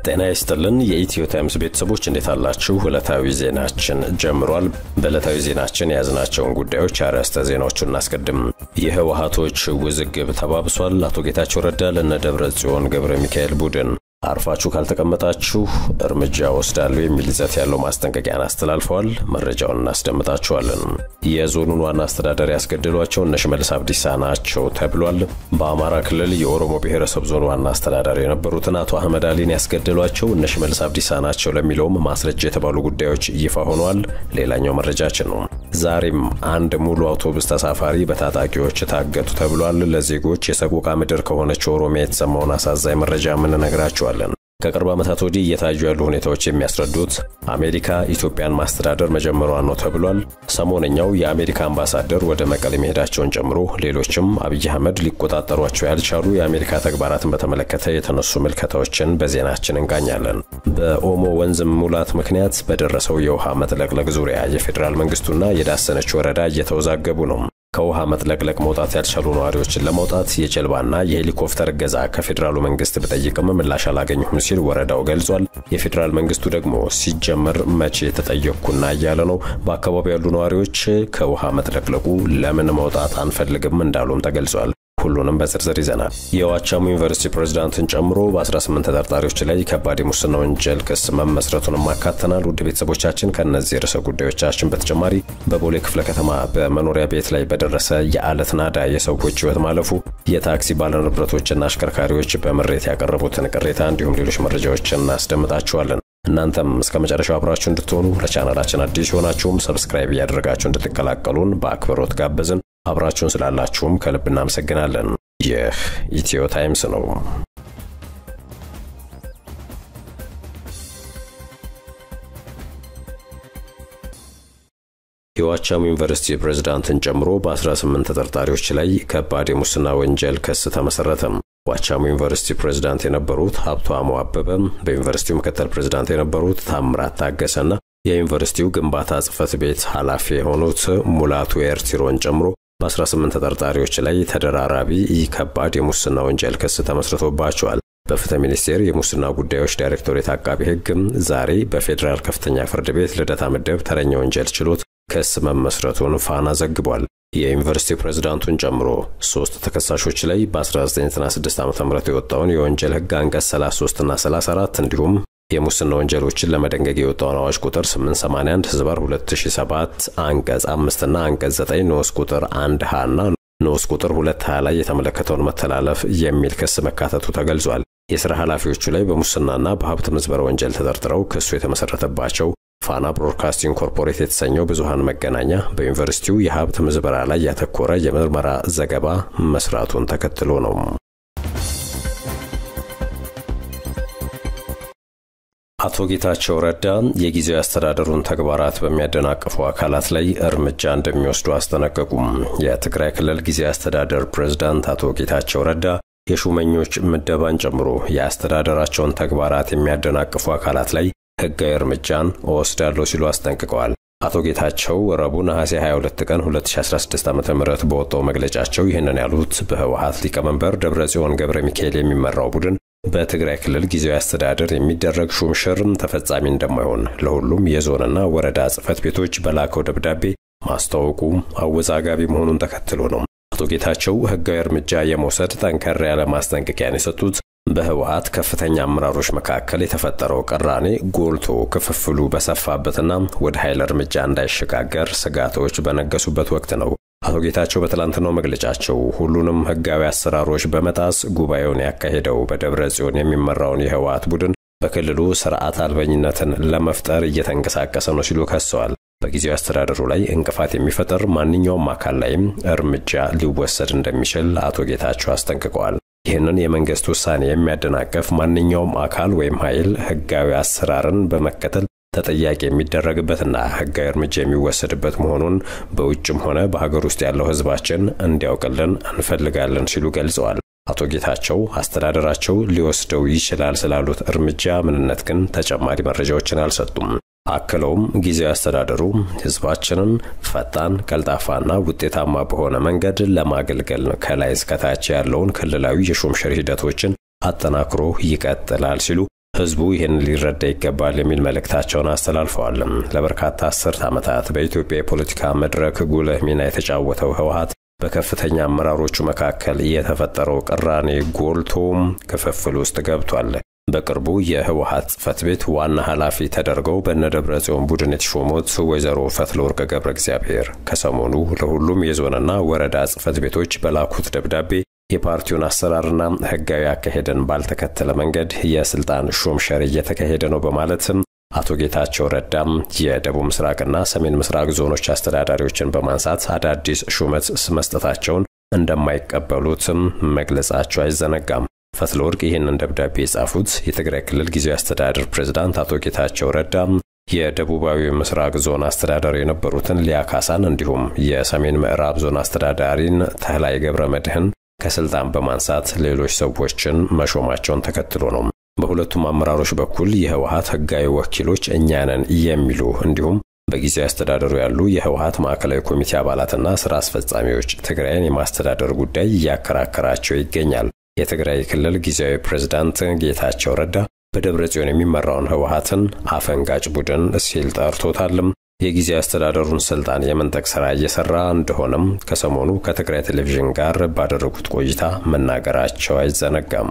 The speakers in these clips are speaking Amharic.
ጤና ይስጥልን የኢትዮ ታይምስ ቤተሰቦች እንዴት አላችሁ? ዕለታዊ ዜናችን ጀምሯል። በዕለታዊ ዜናችን የያዝናቸውን ጉዳዮች አርዕስተ ዜናዎቹን እናስቀድም። የህወሓቶች ውዝግብ ተባብሷል። አቶ ጌታቸው ረዳ ለነ ደብረ ጽዮን ገብረ ሚካኤል ቡድን አርፋችሁ ካልተቀመጣችሁ እርምጃ ወስዳለሁ የሚል ይዘት ያለው ማስጠንቀቂያን አስተላልፈዋል። መረጃውን እናስደምጣችኋለን። የዞኑን ዋና አስተዳደር ያስገደሏቸው እነ ሽመልስ አብዲሳ ናቸው ተብሏል። በአማራ ክልል የኦሮሞ ብሔረሰብ ዞን ዋና አስተዳዳሪ የነበሩትን አቶ አህመድ አሊን ያስገደሏቸው እነ ሽመልስ አብዲሳ ናቸው ለሚለውም ማስረጃ የተባሉ ጉዳዮች ይፋ ሆነዋል። ሌላኛው መረጃችን ነው። ዛሬም አንድ ሙሉ አውቶቡስ ተሳፋሪ በታጣቂዎች ታገቱ ተብሏል። ለዜጎች የሰቆቃ ምድር ከሆነች ኦሮሚያ የተሰማውን አሳዛኝ መረጃ የምንነግራቸዋል እንችላለን። ከቅርብ ዓመታት ወዲህ እየታዩ ያሉ ሁኔታዎች የሚያስረዱት አሜሪካ ኢትዮጵያን ማስተዳደር መጀመሯን ነው ተብሏል። ሰሞነኛው የአሜሪካ አምባሳደር ወደ መቀሌ መሄዳቸውን ጨምሮ ሌሎችም አብይ አህመድ ሊቆጣጠሯቸው ያልቻሉ የአሜሪካ ተግባራትን በተመለከተ የተነሱ ምልከታዎችን በዜናችን እንቃኛለን። በኦሞ ወንዝ ሙላት ምክንያት በደረሰው የውሃ መጥለቅለቅ ዙሪያ የፌዴራል መንግስቱና የዳሰነች ወረዳ እየተወዛገቡ ነው። ከውሃ መጥለቅለቅ መውጣት ያልቻሉ ነዋሪዎችን ለመውጣት የጀልባና የሄሊኮፕተር እገዛ ከፌዴራሉ መንግስት ብጠይቅም ምላሽ አላገኘሁም ሲል ወረዳው ገልጿል። የፌዴራል መንግስቱ ደግሞ ሲጀመር መቼ ተጠየቅኩና እያለ ነው። በአካባቢው ያሉ ነዋሪዎች ከውሃ መጥለቅለቁ ለምን መውጣት አንፈልግም እንዳሉም ተገልጿል። ሁሉንም በዝርዝር ይዘናል። የዋቻሞ ዩኒቨርሲቲ ፕሬዝዳንትን ጨምሮ በ18 ተጠርጣሪዎች ላይ ከባድ የሙስና ወንጀል ክስ መመስረቱንም አካተናል። ውድ ቤተሰቦቻችን ከእነዚህ ርዕሰ ጉዳዮቻችን በተጨማሪ በቦሌ ክፍለ ከተማ በመኖሪያ ቤት ላይ በደረሰ የአለት ናዳ የሰዎች ህይወት ማለፉ፣ የታክሲ ባለንብረቶችና አሽከርካሪዎች በምሬት ያቀረቡትን ቅሬታ እንዲሁም ሌሎች መረጃዎችን እናስደምጣችኋለን። እናንተም እስከ መጨረሻው አብራችሁ እንድትሆኑ ለቻናላችን አዲስ የሆናችሁም ሰብስክራይብ እያደረጋችሁ እንድትቀላቀሉን በአክብሮት ጋበዝን። አብራችሁን ስላላችሁም ከልብ እናመሰግናለን። ይህ ኢትዮ ታይምስ ነው። የዋቻሞ ዩኒቨርሲቲ ፕሬዝዳንትን ጨምሮ በ18 ተጠርጣሪዎች ላይ ከባድ የሙስና ወንጀል ክስ ተመሰረተም። ዋቻሞ ዩኒቨርሲቲ ፕሬዝዳንት የነበሩት ሀብታሙ አበበ፣ በዩኒቨርሲቲው ምክትል ፕሬዝዳንት የነበሩት ታምራት ታገሰና የዩኒቨርሲቲው ግንባታ ጽህፈት ቤት ኃላፊ የሆኑት ሙላቱ ኤርቲሮን ጨምሮ በ18 ተጠርጣሪዎች ላይ ተደራራቢ ከባድ የሙስና ወንጀል ክስ ተመስርቶባቸዋል። በፍትህ ሚኒስቴር የሙስና ጉዳዮች ዳይሬክቶሬት አቃቢ ሕግም ዛሬ በፌዴራል ከፍተኛ ፍርድ ቤት ልደታ ምድብ ተረኛ ወንጀል ችሎት ክስ መመስረቱን ፋና ዘግቧል። የዩኒቨርሲቲ ፕሬዝዳንቱን ጨምሮ ሶስት ተከሳሾች ላይ በ1996 ዓ ም የወጣውን የወንጀል ሕግ አንቀጽ 33 እና 34 እንዲሁም የሙስና ወንጀሎችን ለመደንገግ የወጣውን አዋጅ ቁጥር 881 ህዝባር 2007 አንቀጽ 5 እና አንቀጽ 9 ንዑስ ቁጥር 1 ሀ እና ንዑስ ቁጥር 2 ሀ ላይ የተመለከተውን መተላለፍ የሚል ክስ መካተቱ ተገልጿል። የሥራ ኃላፊዎቹ ላይ በሙስናና በሀብት ምዝበራ ወንጀል ተጠርጥረው ክሱ የተመሰረተባቸው ፋና ብሮድካስቲንግ ኮርፖሬት የተሰኘው ብዙሃን መገናኛ በዩኒቨርሲቲው የሀብት ምዝበራ ላይ ያተኮረ የምርመራ ዘገባ መስራቱን ተከትሎ ነው። አቶ ጌታቸው ረዳ የጊዜያዊ አስተዳደሩን ተግባራት በሚያደናቅፉ አካላት ላይ እርምጃ እንደሚወስዱ አስጠነቀቁም። የትግራይ ክልል ጊዜያዊ አስተዳደር ፕሬዝዳንት አቶ ጌታቸው ረዳ የሹመኞች ምደባን ጨምሮ የአስተዳደራቸውን ተግባራት የሚያደናቅፉ አካላት ላይ ሕጋዊ እርምጃን እወስዳለሁ ሲሉ አስጠንቅቀዋል። አቶ ጌታቸው ረቡዕ ነሐሴ 22 ቀን 2016 ዓ ም በወጣው መግለጫቸው ይህንን ያሉት በህወሓት ሊቀመንበር ደብረጽዮን ገብረ ሚካኤል የሚመራው ቡድን በትግራይ ክልል ጊዜያዊ አስተዳደር የሚደረግ ሹምሽር ተፈጻሚ እንደማይሆን ለሁሉም የዞንና ወረዳ ጽህፈት ቤቶች በላከው ደብዳቤ ማስታወቁ አወዛጋቢ መሆኑን ተከትሎ ነው። አቶ ጌታቸው ህጋዊ እርምጃ የመውሰድ ጠንከር ያለ ማስጠንቀቂያን የሰጡት በህወሓት ከፍተኛ አመራሮች መካከል የተፈጠረው ቅራኔ ጎልቶ ክፍፍሉ በሰፋበትና ወደ ኃይል እርምጃ እንዳይሸጋገር ስጋቶች በነገሱበት ወቅት ነው። አቶ ጌታቸው በትላንትናው መግለጫቸው ሁሉንም ህጋዊ አሰራሮች በመጣስ ጉባኤውን ያካሄደው በደብረ ጽዮን የሚመራውን የህወሓት ቡድን በክልሉ ስርዓት አልበኝነትን ለመፍጠር እየተንቀሳቀሰ ነው ሲሉ ከሰዋል። በጊዜያዊ አስተዳደሩ ላይ እንቅፋት የሚፈጠር ማንኛውም አካል ላይም እርምጃ ሊወሰድ እንደሚችል አቶ ጌታቸው አስጠንቅቀዋል። ይህንን የመንግስት ውሳኔ የሚያደናቀፍ ማንኛውም አካል ወይም ኃይል ህጋዊ አሰራርን በመከተል ተጠያቂ የሚደረግበትና ህጋዊ እርምጃ የሚወሰድበት መሆኑን በውጭም ሆነ በሀገር ውስጥ ያለው ህዝባችን እንዲያውቅልን እንፈልጋለን ሲሉ ገልጸዋል። አቶ ጌታቸው አስተዳደራቸው ሊወስደው ይችላል ስላሉት እርምጃ ምንነት ግን ተጨማሪ መረጃዎችን አልሰጡም። አክለውም ጊዜያዊ አስተዳደሩ ህዝባችንን ፈጣን፣ ቀልጣፋና ውጤታማ በሆነ መንገድ ለማገልገል ከላይ እስከታች ያለውን ክልላዊ የሹምሽር ሂደቶችን አጠናክሮ ይቀጥላል ሲሉ ህዝቡ ይህን ሊረዳ ይገባል የሚል መልእክታቸውን አስተላልፈዋል። ለበርካታ አስርት ዓመታት በኢትዮጵያ የፖለቲካ መድረክ ጉልህ ሚና የተጫወተው ህወሓት በከፍተኛ አመራሮቹ መካከል የተፈጠረው ቅራኔ ጎልቶ ክፍፍል ውስጥ ገብቷል። በቅርቡ የህወሓት ጽህፈት ቤት ዋና ኃላፊ ተደርገው በነደብረ ጽዮን ቡድን የተሾሙት ወይዘሮ ፈትለወርቅ ገብረ እግዚአብሔር ከሰሞኑ ለሁሉም የዞንና ወረዳ ጽህፈት ቤቶች በላኩት ደብዳቤ የፓርቲውን አሰራርና ህጋዊ አካሄድን ባልተከተለ መንገድ የስልጣን ሹምሸር እየተካሄደ ነው በማለትም አቶ ጌታቸው ረዳም የደቡብ ምስራቅና ሰሜን ምስራቅ ዞኖች አስተዳዳሪዎችን በማንሳት አዳዲስ ሹመት መስጠታቸውን እንደማይቀበሉትም መግለጻቸው አይዘነጋም። ፈትለወርቅ ይህንን ደብዳቤ የጻፉት የትግራይ ክልል ጊዜያዊ አስተዳደር ፕሬዝዳንት አቶ ጌታቸው ረዳ የደቡባዊ ምስራቅ ዞን አስተዳዳሪ የነበሩትን ሊያ ካሳን እንዲሁም የሰሜን ምዕራብ ዞን አስተዳዳሪን ተህላይ ገብረ መድህን ከስልጣን በማንሳት ሌሎች ሰዎችን መሾማቸውን ተከትሎ ነው። በሁለቱም አመራሮች በኩል የህወሓት ህጋዊ ወኪሎች እኛ ነን የሚሉ እንዲሁም በጊዜያዊ አስተዳደሩ ያሉ የህወሓት ማዕከላዊ ኮሚቴ አባላትና ስራ አስፈጻሚዎች ትግራይን የማስተዳደር ጉዳይ እያከራከራቸው ይገኛል። የትግራይ ክልል ጊዜያዊ ፕሬዝዳንት ጌታቸው ረዳ በደብረ ጽዮን የሚመራውን ህወሓትን አፈንጋጭ ቡድን ሲል ጠርቶታልም። የጊዜያዊ አስተዳደሩን ስልጣን የመንጠቅ ስራ እየሰራ እንደሆነም ከሰሞኑ ከትግራይ ቴሌቪዥን ጋር ባደረጉት ቆይታ መናገራቸው አይዘነጋም።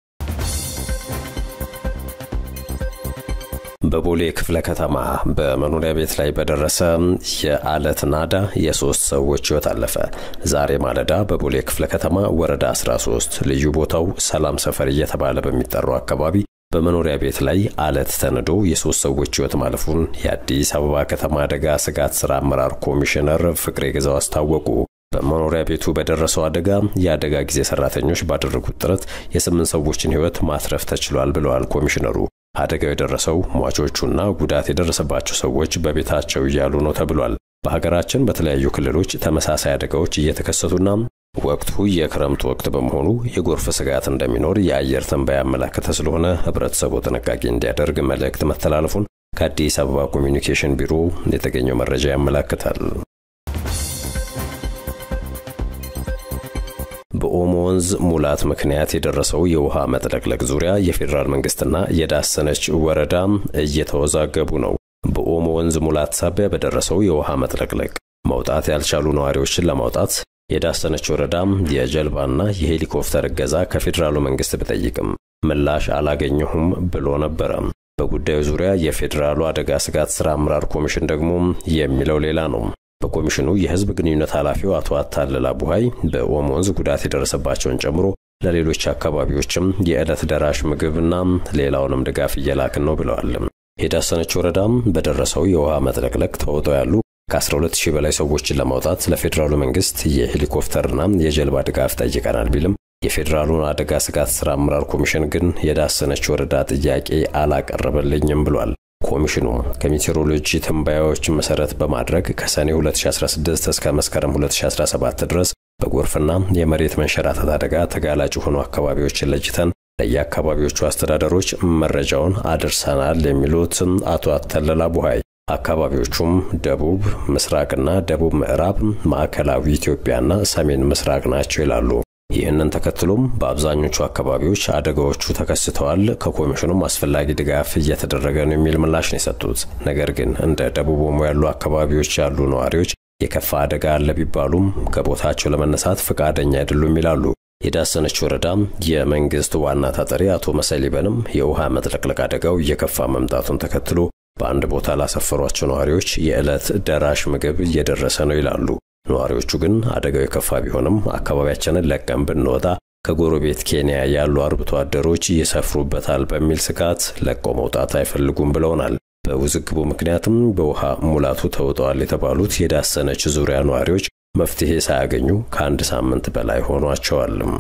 በቦሌ ክፍለ ከተማ በመኖሪያ ቤት ላይ በደረሰ የአለት ናዳ የሶስት ሰዎች ህይወት አለፈ። ዛሬ ማለዳ በቦሌ ክፍለ ከተማ ወረዳ 13 ልዩ ቦታው ሰላም ሰፈር እየተባለ በሚጠራው አካባቢ በመኖሪያ ቤት ላይ አለት ተንዶ የሶስት ሰዎች ህይወት ማለፉን የአዲስ አበባ ከተማ አደጋ ስጋት ስራ አመራር ኮሚሽነር ፍቅሬ ግዛው አስታወቁ። በመኖሪያ ቤቱ በደረሰው አደጋ የአደጋ ጊዜ ሰራተኞች ባደረጉት ጥረት የስምንት ሰዎችን ህይወት ማትረፍ ተችሏል ብለዋል ኮሚሽነሩ። አደጋው የደረሰው ሟቾቹና ጉዳት የደረሰባቸው ሰዎች በቤታቸው እያሉ ነው ተብሏል። በሀገራችን በተለያዩ ክልሎች ተመሳሳይ አደጋዎች እየተከሰቱና ወቅቱ የክረምት ወቅት በመሆኑ የጎርፍ ስጋት እንደሚኖር የአየር ትንበያ ያመላከተ ስለሆነ ህብረተሰቡ ጥንቃቄ እንዲያደርግ መልእክት መተላለፉን ከአዲስ አበባ ኮሚኒኬሽን ቢሮ የተገኘው መረጃ ያመላክታል። በኦሞ ወንዝ ሙላት ምክንያት የደረሰው የውሃ መጥለቅለቅ ዙሪያ የፌዴራል መንግስትና የዳሰነች ወረዳ እየተወዛገቡ ነው። በኦሞ ወንዝ ሙላት ሳቢያ በደረሰው የውሃ መጥለቅለቅ መውጣት ያልቻሉ ነዋሪዎችን ለማውጣት የዳሰነች ወረዳም የጀልባና የሄሊኮፕተር እገዛ ከፌዴራሉ መንግስት ቢጠይቅም ምላሽ አላገኘሁም ብሎ ነበረ። በጉዳዩ ዙሪያ የፌዴራሉ አደጋ ስጋት ስራ አመራር ኮሚሽን ደግሞ የሚለው ሌላ ነው። በኮሚሽኑ የህዝብ ግንኙነት ኃላፊው አቶ አታለላ ቡሃይ በኦሞ ወንዝ ጉዳት የደረሰባቸውን ጨምሮ ለሌሎች አካባቢዎችም የዕለት ደራሽ ምግብና ሌላውንም ድጋፍ እየላክን ነው ብለዋል። የዳሰነች ወረዳም በደረሰው የውሃ መጥለቅለቅ ተውጠው ያሉ ከ12 ሺህ በላይ ሰዎችን ለማውጣት ለፌዴራሉ መንግስት የሄሊኮፕተርና የጀልባ ድጋፍ ጠይቀናል ቢልም የፌዴራሉን አደጋ ስጋት ስራ አመራር ኮሚሽን ግን የዳሰነች ወረዳ ጥያቄ አላቀረበልኝም ብሏል። ኮሚሽኑ ከሜቴሮሎጂ ትንበያዎች መሰረት በማድረግ ከሰኔ 2016 እስከ መስከረም 2017 ድረስ በጎርፍና የመሬት መንሸራተት አደጋ ተጋላጭ የሆኑ አካባቢዎችን ለይተን ለየአካባቢዎቹ አስተዳደሮች መረጃውን አድርሰናል የሚሉት አቶ አተለላ ቡሃይ አካባቢዎቹም ደቡብ ምስራቅና ደቡብ ምዕራብ፣ ማዕከላዊ ኢትዮጵያና ሰሜን ምስራቅ ናቸው ይላሉ። ይህንን ተከትሎም በአብዛኞቹ አካባቢዎች አደጋዎቹ ተከስተዋል፣ ከኮሚሽኑም አስፈላጊ ድጋፍ እየተደረገ ነው የሚል ምላሽ ነው የሰጡት። ነገር ግን እንደ ደቡብ ኦሞ ያሉ አካባቢዎች ያሉ ነዋሪዎች የከፋ አደጋ አለ ቢባሉም ከቦታቸው ለመነሳት ፈቃደኛ አይደሉም ይላሉ። የዳሰነች ወረዳ የመንግስት ዋና ተጠሪ አቶ መሰሊበንም የውሃ መጥለቅለቅ አደጋው እየከፋ መምጣቱን ተከትሎ በአንድ ቦታ ላሰፈሯቸው ነዋሪዎች የዕለት ደራሽ ምግብ እየደረሰ ነው ይላሉ። ነዋሪዎቹ ግን አደጋው የከፋ ቢሆንም አካባቢያችንን ለቀን ብንወጣ ከጎረቤት ኬንያ ያሉ አርብቶ አደሮች ይሰፍሩበታል በሚል ስጋት ለቀው መውጣት አይፈልጉም ብለውናል። በውዝግቡ ምክንያትም በውሃ ሙላቱ ተውጠዋል የተባሉት የዳሰነች ዙሪያ ነዋሪዎች መፍትሄ ሳያገኙ ከአንድ ሳምንት በላይ ሆኗቸዋልም።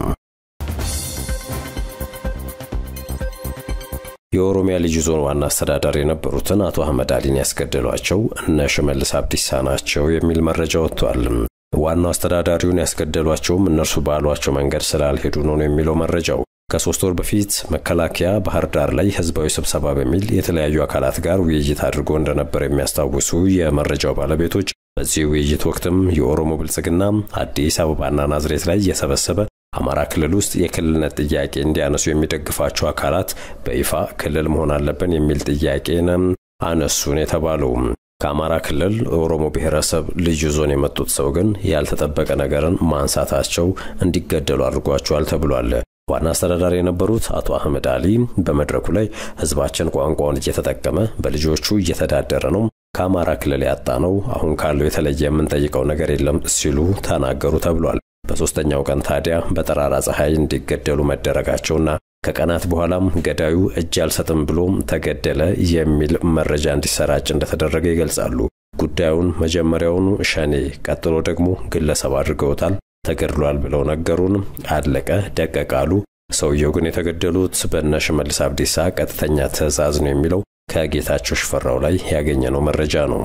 የኦሮሚያ ልዩ ዞን ዋና አስተዳዳሪ የነበሩትን አቶ አህመድ አሊን ያስገደሏቸው እነ ሽመልስ አብዲሳ ናቸው የሚል መረጃ ወጥቷል። ዋናው አስተዳዳሪውን ያስገደሏቸውም እነርሱ ባሏቸው መንገድ ስላልሄዱ ነው የሚለው መረጃው። ከሶስት ወር በፊት መከላከያ ባህር ዳር ላይ ህዝባዊ ስብሰባ በሚል የተለያዩ አካላት ጋር ውይይት አድርጎ እንደነበር የሚያስታውሱ የመረጃው ባለቤቶች በዚህ ውይይት ወቅትም የኦሮሞ ብልጽግና አዲስ አበባና ናዝሬት ላይ እየሰበሰበ አማራ ክልል ውስጥ የክልልነት ጥያቄ እንዲያነሱ የሚደግፋቸው አካላት በይፋ ክልል መሆን አለብን የሚል ጥያቄን አነሱን የተባለው ከአማራ ክልል ኦሮሞ ብሔረሰብ ልዩ ዞን የመጡት ሰው ግን ያልተጠበቀ ነገርን ማንሳታቸው እንዲገደሉ አድርጓቸዋል ተብሏል። ዋና አስተዳዳሪ የነበሩት አቶ አህመድ አሊ በመድረኩ ላይ ህዝባችን ቋንቋውን እየተጠቀመ በልጆቹ እየተዳደረ ነው፣ ከአማራ ክልል ያጣ ነው፣ አሁን ካለው የተለየ የምንጠይቀው ነገር የለም ሲሉ ተናገሩ ተብሏል። በሦስተኛው ቀን ታዲያ በጠራራ ፀሐይ እንዲገደሉ መደረጋቸውና ከቀናት በኋላም ገዳዩ እጅ አልሰጥም ብሎ ተገደለ የሚል መረጃ እንዲሰራጭ እንደተደረገ ይገልጻሉ። ጉዳዩን መጀመሪያውኑ ሸኔ፣ ቀጥሎ ደግሞ ግለሰብ አድርገውታል። ተገድሏል ብለው ነገሩን። አለቀ ደቀቅ አሉ። ሰውየው ግን የተገደሉት በእነ ሽመልስ አብዲሳ ቀጥተኛ ትዕዛዝ ነው የሚለው ከጌታቸው ሽፈራው ላይ ያገኘነው መረጃ ነው።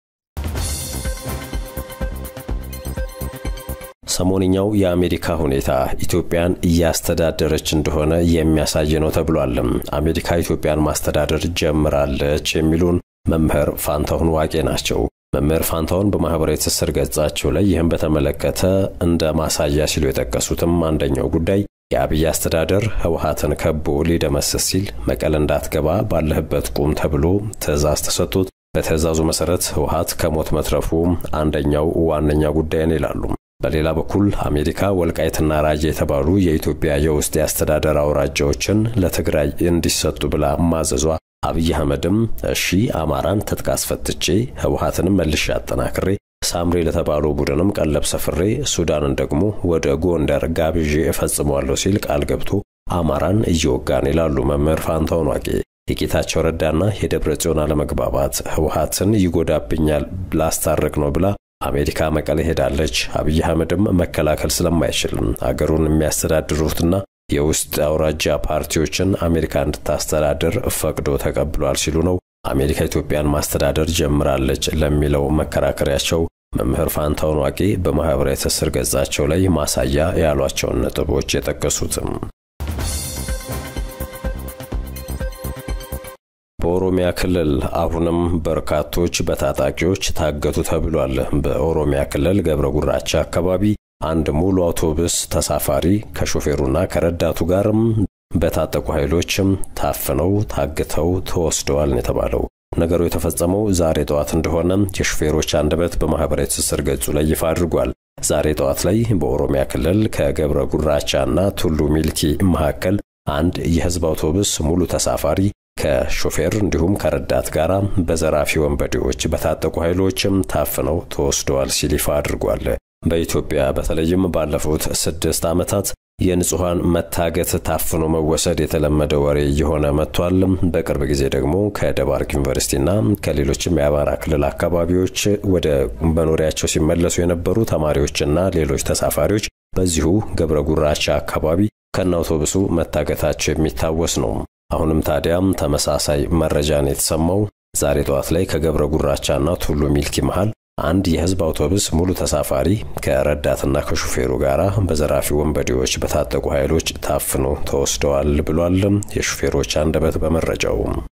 ሰሞንኛው የአሜሪካ ሁኔታ ኢትዮጵያን እያስተዳደረች እንደሆነ የሚያሳይ ነው ተብሏል። አሜሪካ ኢትዮጵያን ማስተዳደር ጀምራለች የሚሉን መምህር ፋንታሁን ዋቄ ናቸው። መምህር ፋንታሁን በማህበራዊ ትስስር ገጻቸው ላይ ይህን በተመለከተ እንደ ማሳያ ሲሉ የጠቀሱትም አንደኛው ጉዳይ የአብይ አስተዳደር ህወሓትን ከቦ ሊደመስስ ሲል መቀለ እንዳትገባ ባለህበት ቁም ተብሎ ትዕዛዝ ተሰጥቶት በትዕዛዙ መሰረት ህወሓት ከሞት መትረፉ አንደኛው ዋነኛ ጉዳይ ነው ይላሉ። በሌላ በኩል አሜሪካ ወልቃይትና ራያ የተባሉ የኢትዮጵያ የውስጥ የአስተዳደር አውራጃዎችን ለትግራይ እንዲሰጡ ብላ ማዘዟ አብይ አህመድም እሺ አማራን ትጥቅ አስፈትቼ ህወሓትንም መልሼ አጠናክሬ ሳምሬ ለተባለው ቡድንም ቀለብ ሰፍሬ ሱዳንን ደግሞ ወደ ጎንደር ጋብዤ እፈጽመዋለሁ ሲል ቃል ገብቶ አማራን እየወጋን ይላሉ መምህር ፋንታሁን ዋቄ። የጌታቸው ረዳና የደብረ ጽዮን አለመግባባት ህወሓትን ይጎዳብኛል ላስታርቅ ነው ብላ አሜሪካ መቀሌ ሄዳለች። አብይ አህመድም መከላከል ስለማይችል አገሩን የሚያስተዳድሩትና የውስጥ አውራጃ ፓርቲዎችን አሜሪካ እንድታስተዳድር ፈቅዶ ተቀብሏል ሲሉ ነው አሜሪካ ኢትዮጵያን ማስተዳደር ጀምራለች ለሚለው መከራከሪያቸው መምህር ፋንታሁን ዋቄ በማኅበራዊ ትስስር ገጻቸው ላይ ማሳያ ያሏቸውን ነጥቦች የጠቀሱትም። በኦሮሚያ ክልል አሁንም በርካቶች በታጣቂዎች ታገቱ ተብሏል። በኦሮሚያ ክልል ገብረ ጉራቻ አካባቢ አንድ ሙሉ አውቶቡስ ተሳፋሪ ከሾፌሩና ከረዳቱ ጋርም በታጠቁ ኃይሎችም ታፍነው ታግተው ተወስደዋል ነው የተባለው። ነገሩ የተፈጸመው ዛሬ ጠዋት እንደሆነ የሾፌሮች አንደበት በማኅበራዊ ትስስር ገጹ ላይ ይፋ አድርጓል። ዛሬ ጠዋት ላይ በኦሮሚያ ክልል ከገብረ ጉራቻና ቱሉ ሚልኪ መካከል አንድ የሕዝብ አውቶቡስ ሙሉ ተሳፋሪ ከሾፌር እንዲሁም ከረዳት ጋር በዘራፊ ወንበዴዎች በታጠቁ ኃይሎችም ታፍነው ተወስደዋል ሲል ይፋ አድርጓል። በኢትዮጵያ በተለይም ባለፉት ስድስት ዓመታት የንጹሐን መታገት ታፍኖ መወሰድ የተለመደ ወሬ እየሆነ መጥቷል። በቅርብ ጊዜ ደግሞ ከደባርቅ ዩኒቨርሲቲና ከሌሎችም የአማራ ክልል አካባቢዎች ወደ መኖሪያቸው ሲመለሱ የነበሩ ተማሪዎችና ሌሎች ተሳፋሪዎች በዚሁ ገብረ ጉራቻ አካባቢ ከነ አውቶቡሱ መታገታቸው የሚታወስ ነው። አሁንም ታዲያም ተመሳሳይ መረጃን የተሰማው ዛሬ ጠዋት ላይ ከገብረ ጉራቻና ቱሉ ሚልኪ መሃል አንድ የህዝብ አውቶቡስ ሙሉ ተሳፋሪ ከረዳትና ከሹፌሩ ጋር በዘራፊ ወንበዴዎች በታጠቁ ኃይሎች ታፍኖ ተወስደዋል ብሏል የሹፌሮች አንደበት በመረጃው።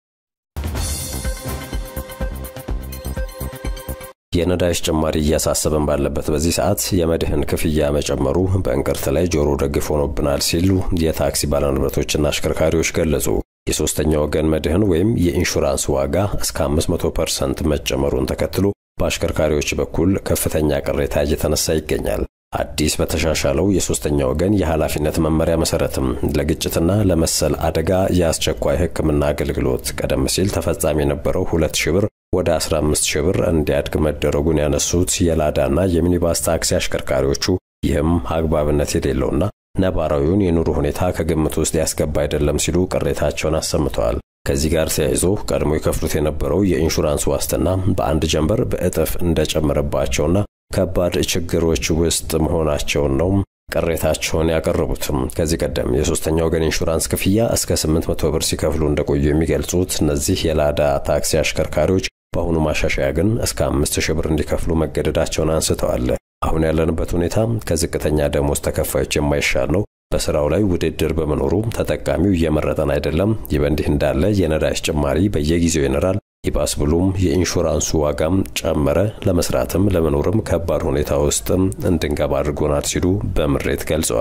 የነዳጅ ጭማሪ እያሳሰበን ባለበት በዚህ ሰዓት የመድህን ክፍያ መጨመሩ በእንቅርት ላይ ጆሮ ደግፍ ሆኖብናል ሲሉ የታክሲ ባለንብረቶችና አሽከርካሪዎች ገለጹ። የሶስተኛ ወገን መድህን ወይም የኢንሹራንስ ዋጋ እስከ 500 ፐርሰንት መጨመሩን ተከትሎ በአሽከርካሪዎች በኩል ከፍተኛ ቅሬታ እየተነሳ ይገኛል። አዲስ በተሻሻለው የሶስተኛ ወገን የኃላፊነት መመሪያ መሰረትም ለግጭትና ለመሰል አደጋ የአስቸኳይ ሕክምና አገልግሎት ቀደም ሲል ተፈጻሚ የነበረው ሁለት ሺህ ብር ወደ 15 ሺህ ብር እንዲያድግ መደረጉን ያነሱት የላዳና የሚኒባስ ታክሲ አሽከርካሪዎቹ ይህም አግባብነት የሌለውና ነባራዊውን የኑሮ ሁኔታ ከግምት ውስጥ ያስገባ አይደለም ሲሉ ቅሬታቸውን አሰምተዋል። ከዚህ ጋር ተያይዞ ቀድሞ የከፍሉት የነበረው የኢንሹራንስ ዋስትና በአንድ ጀንበር በእጥፍ እንደጨመረባቸውና ከባድ ችግሮች ውስጥ መሆናቸውን ነው ቅሬታቸውን ያቀረቡትም። ከዚህ ቀደም የሶስተኛ ወገን ኢንሹራንስ ክፍያ እስከ 800 ብር ሲከፍሉ እንደቆዩ የሚገልጹት እነዚህ የላዳ ታክሲ አሽከርካሪዎች በአሁኑ ማሻሻያ ግን እስከ 5000 ብር እንዲከፍሉ መገደዳቸውን አንስተዋል። አሁን ያለንበት ሁኔታ ከዝቅተኛ ደሞዝ ተከፋዮች የማይሻል ነው። በስራው ላይ ውድድር በመኖሩ ተጠቃሚው እየመረጠን አይደለም። ይህ በእንዲህ እንዳለ የነዳጅ ጭማሪ በየጊዜው ይኖራል። ይባስ ብሎም የኢንሹራንሱ ዋጋም ጨመረ። ለመስራትም ለመኖርም ከባድ ሁኔታ ውስጥ እንድንገባ አድርጎናል ሲሉ በምሬት ገልጸዋል።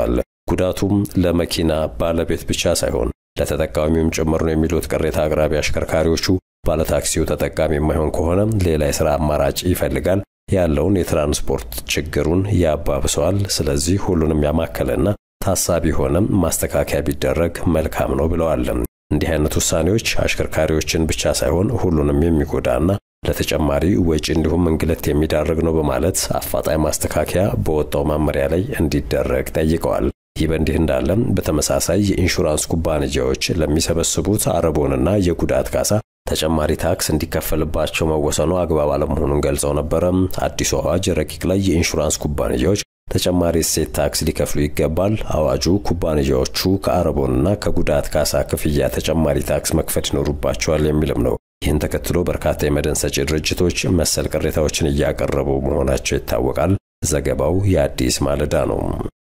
ጉዳቱም ለመኪና ባለቤት ብቻ ሳይሆን ለተጠቃሚውም ጭምር ነው የሚሉት ቅሬታ አቅራቢ አሽከርካሪዎቹ ባለታክሲው ተጠቃሚ የማይሆን ከሆነ ሌላ የሥራ አማራጭ ይፈልጋል፣ ያለውን የትራንስፖርት ችግሩን ያባብሰዋል። ስለዚህ ሁሉንም ያማከለና ታሳቢ ሆነ ማስተካከያ ቢደረግ መልካም ነው ብለዋል። እንዲህ አይነት ውሳኔዎች አሽከርካሪዎችን ብቻ ሳይሆን ሁሉንም የሚጎዳና ለተጨማሪ ወጪ እንዲሁም እንግልት የሚዳርግ ነው በማለት አፋጣኝ ማስተካከያ በወጣው መመሪያ ላይ እንዲደረግ ጠይቀዋል። ይህ በእንዲህ እንዳለም በተመሳሳይ የኢንሹራንስ ኩባንያዎች ለሚሰበስቡት አረቦንና የጉዳት ካሳ ተጨማሪ ታክስ እንዲከፈልባቸው መወሰኑ አግባብ አለመሆኑን ገልጸው ነበረ። አዲሱ አዋጅ ረቂቅ ላይ የኢንሹራንስ ኩባንያዎች ተጨማሪ እሴት ታክስ ሊከፍሉ ይገባል። አዋጁ ኩባንያዎቹ ከአረቦንና ከጉዳት ካሳ ክፍያ ተጨማሪ ታክስ መክፈል ይኖሩባቸዋል የሚልም ነው። ይህን ተከትሎ በርካታ የመድን ሰጪ ድርጅቶች መሰል ቅሬታዎችን እያቀረቡ መሆናቸው ይታወቃል። ዘገባው የአዲስ ማለዳ ነው።